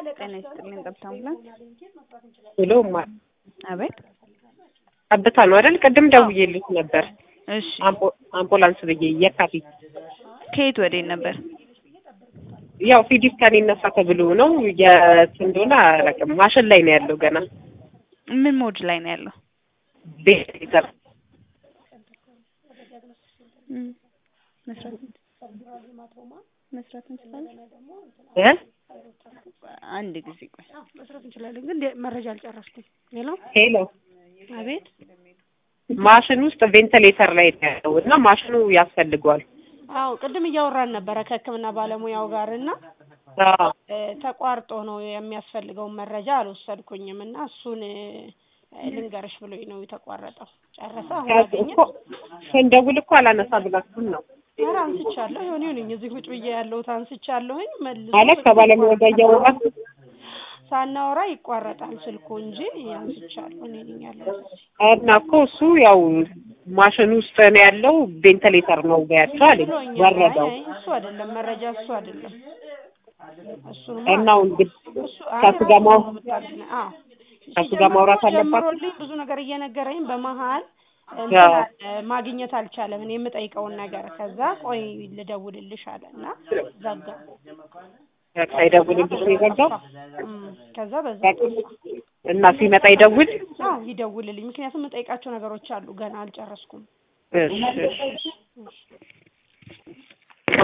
ጤና ይስጥልኝ። ጠብታ አምቡላንስ። ሄሎ ማ አቤት። ጠብታ ነው አይደል? ቅድም ደውዬልሽ ነበር። እሺ፣ አምቡ- አምቡላንስ ብዬ የካቲት ከየት ወዴት ነበር? ያው ሲዲ ስካን ይነሳ ተብሎ ነው። የት እንደሆነ አላውቅም። ማሽን ላይ ነው ያለው ገና ምን ሞድ ላይ ነው ያለው? ቤት ይዘር እም፣ መስራት መስራት እንችላለን። እ አንድ ጊዜ ቆይ። መስራት እንችላለን፣ ግን ደ- መረጃ አልጨረስኩም። ሄሎ ሄሎ አቤት። ማሽን ውስጥ ቬንቲሌተር ላይ ነው ያለው እና ማሽኑ ያስፈልገዋል። አዎ ቅድም እያወራን ነበረ ከሕክምና ባለሙያው ጋር እና አዎ እ፣ ተቋርጦ ነው የሚያስፈልገውን መረጃ አልወሰድኩኝም እና እሱን እ፣ ልንገርሽ ብሎኝ ነው የተቋረጠው። ጨረሰ አሁን አገኘ? እኮ ስንደውል እኮ አላነሳ ብላችሁን ነው ኧረ አንስቻለሁ። ይሁን ይሁንኝ እዚህ ቁጭ ብዬ ያለሁት አንስቻለሁኝ። መልሶ ማለት ከባለሙያው ጋር እያወራችሁ ሳናወራ ይቋረጣል ስልኩ እንጂ አንስቻለሁ። እኔ ነኝ ያለሁት እዚህ። እና እኮ እሱ ያው ማሽን ውስጥ ነው ያለው ቬንቲሌተር ነው ያቸው አለኝ። ብሎኛል። ወረደው አይ፣ እሱ አይደለም መረጃ እሱ አይደለም እሱንማ እና እንግዲህ እሱ አይ፣ ከሱ ጋር ራሱ ማው ነው የምታዝነው። አዎ ከሱ ጋር ማውራት አለባት። ጀምሮልኝ ብዙ ነገር እየነገረኝ በመሀል እንትን አዎ። አለ፣ ማግኘት አልቻለም። እኔ የምጠይቀውን ነገር ከዛ ቆይ ልደውልልሽ አለ እና ዘጋ። በቃ ይደውልልሽ ነው የዘጋው። እም፣ ከዛ በዛ እና ሲመጣ ይደውል። አዎ ይደውልልኝ። ምክንያቱም የምጠይቃቸው ነገሮች አሉ ገና አልጨረስኩም። እሺ እሺ